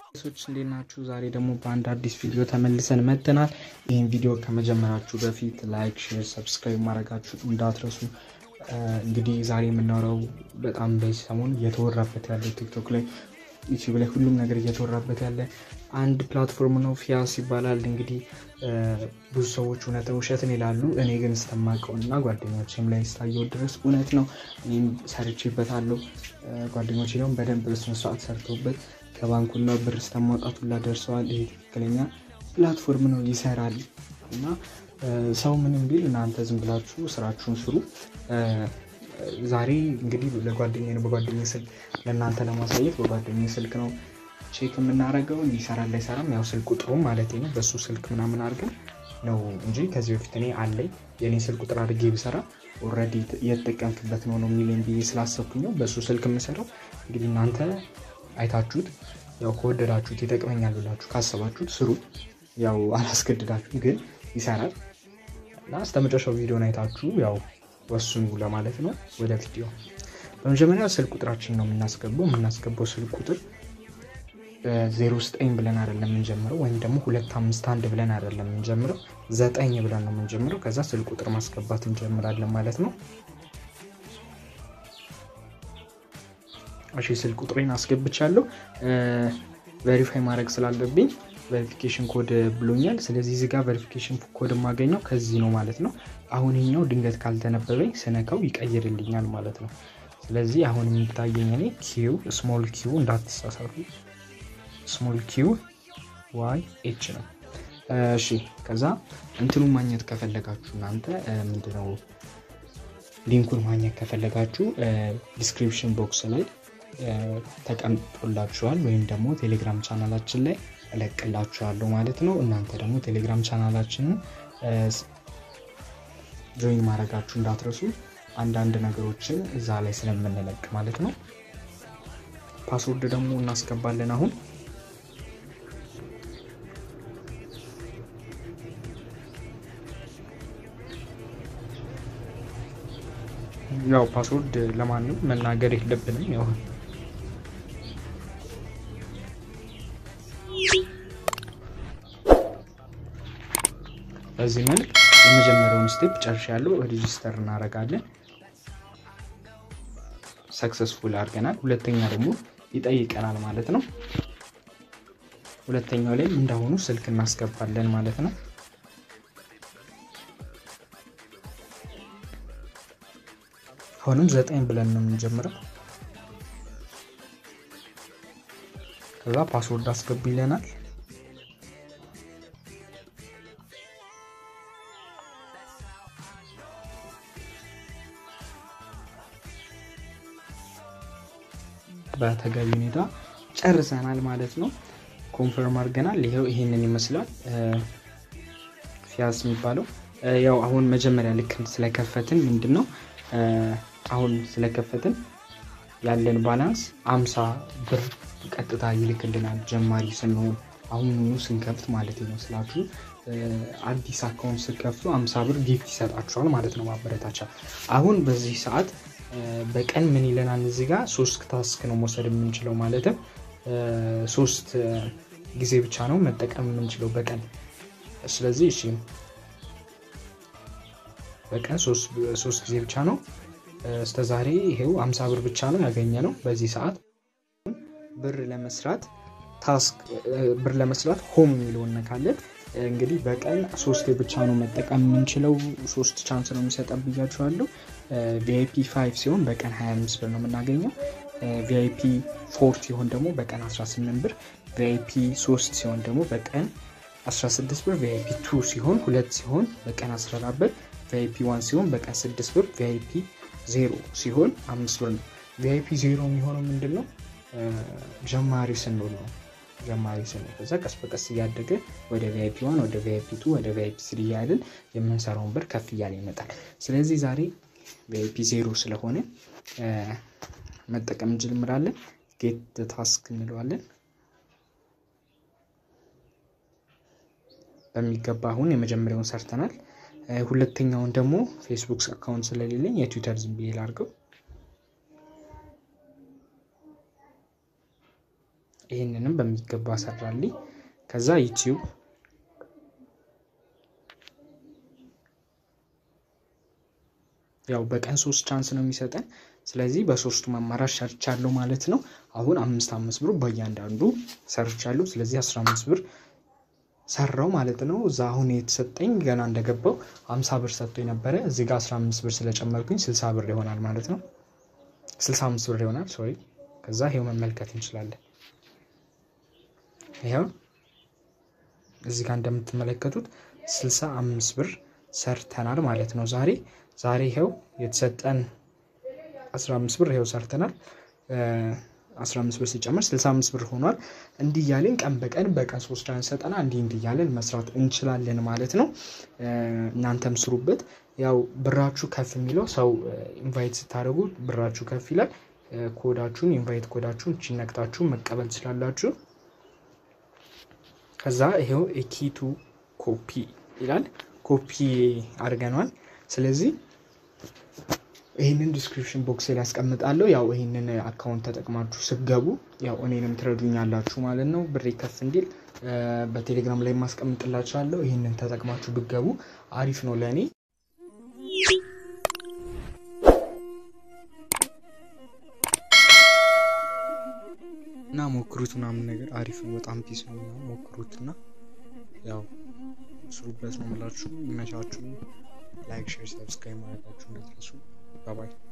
ሶች እንዴት ናችሁ? ዛሬ ደግሞ በአንድ አዲስ ቪዲዮ ተመልሰን መጥተናል። ይህን ቪዲዮ ከመጀመራችሁ በፊት ላይክ፣ ሼር፣ ሰብስክራይብ ማድረጋችሁ እንዳትረሱ። እንግዲህ ዛሬ የምናወራው በጣም በዚህ ሰሞን እየተወራበት ያለው ቲክቶክ ላይ ዩቲዩብ ላይ ሁሉም ነገር እየተወራበት ያለ አንድ ፕላትፎርም ነው። ፊያስ ይባላል። እንግዲህ ብዙ ሰዎች እውነት ውሸትን ይላሉ። እኔ ግን እስተማቀው እና ጓደኞችም ላይ ስታየው ድረስ እውነት ነው። እኔም ሰርቼበታለሁ። ጓደኞች ደግሞ በደንብ በስነስርዓት ሰርተውበት ከባንኩና ብር እስከማውጣት ሁላ ደርሰዋል። ይሄ ትክክለኛ ፕላትፎርም ነው፣ ይሰራል እና ሰው ምንም ቢል እናንተ ዝም ብላችሁ ስራችሁን ስሩ። ዛሬ እንግዲህ ለጓደኛ ነው በጓደኛ ስልክ ለእናንተ ለማሳየት በጓደኛ ስልክ ነው ቼክ የምናደርገው ይሰራል ላይሰራም፣ ያው ስልክ ቁጥሩ ማለት ነው በሱ ስልክ ምናምን አድርገን ነው እንጂ ከዚህ በፊት እኔ አለኝ የኔ ስልክ ቁጥር አድርጌ ቢሰራ ኦልሬዲ እየተጠቀምክበት ነው ነው የሚለኝ ብዬ ስላሰብኩኝ ነው በሱ ስልክ የምሰራው። እንግዲህ እናንተ አይታችሁት ያው ከወደዳችሁት ይጠቅመኛል ብላችሁ ካሰባችሁት ስሩ። ያው አላስገድዳችሁም፣ ግን ይሰራል እና እስከ መጨረሻው ቪዲዮን አይታችሁ ያው ወስኑ ለማለት ነው። ወደ ቪዲዮ በመጀመሪያ ስልክ ቁጥራችን ነው የምናስገባው። የምናስገባው ስልክ ቁጥር ዜሮ ዘጠኝ ብለን አይደለም የምንጀምረው፣ ወይም ደግሞ ሁለት አምስት አንድ ብለን አይደለም የምንጀምረው፣ ዘጠኝ ብለን ነው የምንጀምረው። ከዛ ስልክ ቁጥር ማስገባት እንጀምራለን ማለት ነው። እሺ ስልክ ቁጥሬን አስገብቻለሁ። ቬሪፋይ ማድረግ ስላለብኝ ቬሪፊኬሽን ኮድ ብሎኛል። ስለዚህ እዚህ ጋር ቬሪፊኬሽን ኮድ የማገኘው ከዚህ ነው ማለት ነው። አሁን ይኛው ድንገት ካልተነበበኝ ስነካው ይቀይርልኛል ማለት ነው። ስለዚህ አሁን የሚታየኝ እኔ ኪው ስሞል ኪው እንዳትሳሳቱ፣ ስሞል ኪው ዋይ ኤች ነው። እሺ ከዛ እንትኑ ማግኘት ከፈለጋችሁ እናንተ ምንድነው ሊንኩን ማግኘት ከፈለጋችሁ ዲስክሪፕሽን ቦክስ ላይ ተቀምጦላችኋል ወይም ደግሞ ቴሌግራም ቻናላችን ላይ እለቅላችኋለሁ ማለት ነው። እናንተ ደግሞ ቴሌግራም ቻናላችንን ጆይን ማድረጋችሁ እንዳትረሱ። አንዳንድ ነገሮችን እዛ ላይ ስለምንለቅ ማለት ነው። ፓስወርድ ደግሞ እናስገባለን አሁን ያው ፓስወርድ ለማንም መናገር የለብንም ያው በዚህ መልክ የመጀመሪያውን ስቴፕ ጨርሻለሁ። ሬጂስተር እናደርጋለን። ሰክሰስፉል አድርገናል። ሁለተኛ ደግሞ ይጠይቀናል ማለት ነው። ሁለተኛው ላይም እንዳሁኑ ስልክ እናስገባለን ማለት ነው። አሁንም ዘጠኝ ብለን ነው የምንጀምረው። ከዛ ፓስወርድ አስገቡ ይለናል። በተገቢ ሁኔታ ጨርሰናል ማለት ነው። ኮንፈርም አድርገናል። ይኸው ይሄንን ይመስላል ፊያስ የሚባለው ያው አሁን መጀመሪያ ልክ ስለከፈትን ምንድን ነው አሁን ስለከፈትን ያለን ባላንስ አምሳ ብር ቀጥታ ይልክልናል ጀማሪ ስንሆን አሁኑኑ ስንከፍት ማለት ነው ስላችሁ አዲስ አካውንት ስከፍቱ አምሳ ብር ጊፍት ይሰጣችኋል ማለት ነው ማበረታቻ አሁን በዚህ ሰዓት በቀን ምን ይለናል እዚህ ጋር ሶስት ታስክ ነው መውሰድ የምንችለው ማለትም ሶስት ጊዜ ብቻ ነው መጠቀም የምንችለው በቀን ስለዚህ እሺ በቀን ሶስት ጊዜ ብቻ ነው እስከ ዛሬ ይሄው አምሳ ብር ብቻ ነው ያገኘ ነው በዚህ ሰዓት ብር ለመስራት ታስክ ብር ለመስራት ሆም የሚለውን ነካለን እንግዲህ በቀን ሶስት ብቻ ነው መጠቀም የምንችለው ሶስት ቻንስ ነው የሚሰጠን ብያችኋለሁ ቪአይፒ ፋይቭ ሲሆን በቀን 25 ብር ነው የምናገኘው ቪአይፒ ፎር ሲሆን ደግሞ በቀን 18 ብር ቪአይፒ 3 ሲሆን ደግሞ በቀን 16 ብር ቪአይፒ 2 ሲሆን ሁለት ሲሆን በቀን 14 ብር ቪአይፒ 1 ሲሆን በቀን 6 ብር ቪአይፒ 0 ሲሆን 5 ብር ነው ቪአይፒ 0 የሚሆነው ምንድን ነው ጀማሪ ስንሆን ነው ጀማሪ ስንሆን ከዛ ቀስ በቀስ እያደገ ወደ ቪአይፒ ዋን ወደ ቪአይፒ ቱ ወደ ቪአይፒ ስሪ እያልን የምንሰራውን ብር ከፍ እያለ ይመጣል ስለዚህ ዛሬ ቪአይፒ ዜሮ ስለሆነ መጠቀም እንጀምራለን ጌት ታስክ እንለዋለን በሚገባ አሁን የመጀመሪያውን ሰርተናል ሁለተኛውን ደግሞ ፌስቡክ አካውንት ስለሌለኝ የትዊተር ዝም ብዬ ላድርገው ይህንንም በሚገባ ሰራልኝ። ከዛ ዩቲዩብ ያው በቀን ሶስት ቻንስ ነው የሚሰጠን። ስለዚህ በሶስቱ አማራጭ ሰርቻለሁ ማለት ነው። አሁን አምስት አምስት ብር በእያንዳንዱ ሰርቻለሁ። ስለዚህ አስራ አምስት ብር ሰራው ማለት ነው። እዛ አሁን የተሰጠኝ ገና እንደገባው ሀምሳ ብር ሰጥቶ ነበረ። እዚህ ጋር አስራ አምስት ብር ስለጨመርኩኝ ስልሳ ብር ይሆናል ማለት ነው። ስልሳ አምስት ብር ይሆናል ሶሪ። ከዛ ይሄው መመልከት እንችላለን። ይኸው እዚህ ጋር እንደምትመለከቱት ስልሳ አምስት ብር ሰርተናል ማለት ነው ዛሬ ዛሬ ይኸው የተሰጠን 15 ብር ይኸው ሰርተናል። 15 ብር ሲጨምር 65 ብር ሆኗል። እንዲህ እያለን ቀን በቀን በቀን ሶስት ቻንስ ሰጠና እንዲህ እንዲህ እያለን መስራት እንችላለን ማለት ነው። እናንተም ስሩበት። ያው ብራችሁ ከፍ የሚለው ሰው ኢንቫይት ስታደርጉ ብራችሁ ከፍ ይላል። ኮዳችሁን ኢንቫይት ኮዳችሁን ነቅጣችሁ መቀበል ትችላላችሁ። ከዛ ይሄው ኤኪቱ ኮፒ ይላል። ኮፒ አድርገኗል። ስለዚህ ይህንን ዲስክሪፕሽን ቦክስ ላይ ያስቀምጣለሁ። ያው ይህንን አካውንት ተጠቅማችሁ ስገቡ ያው እኔንም ትረዱኛላችሁ ማለት ነው። ብሬ ከፍ እንዲል በቴሌግራም ላይ ማስቀምጥላችኋለሁ። ይህንን ተጠቅማችሁ ብገቡ አሪፍ ነው ለእኔ። እና ሞክሩት ምናምን ነገር አሪፍ ነው። በጣም ፒስ ነው። ሞክሩት እና ያው ስሩበት ነው የምላችሁ። ይመቻችሁ። ላይክ፣ ሼር፣ ሰብስክራይብ ማድረጋችሁ እንዳትረሱ። ባባይ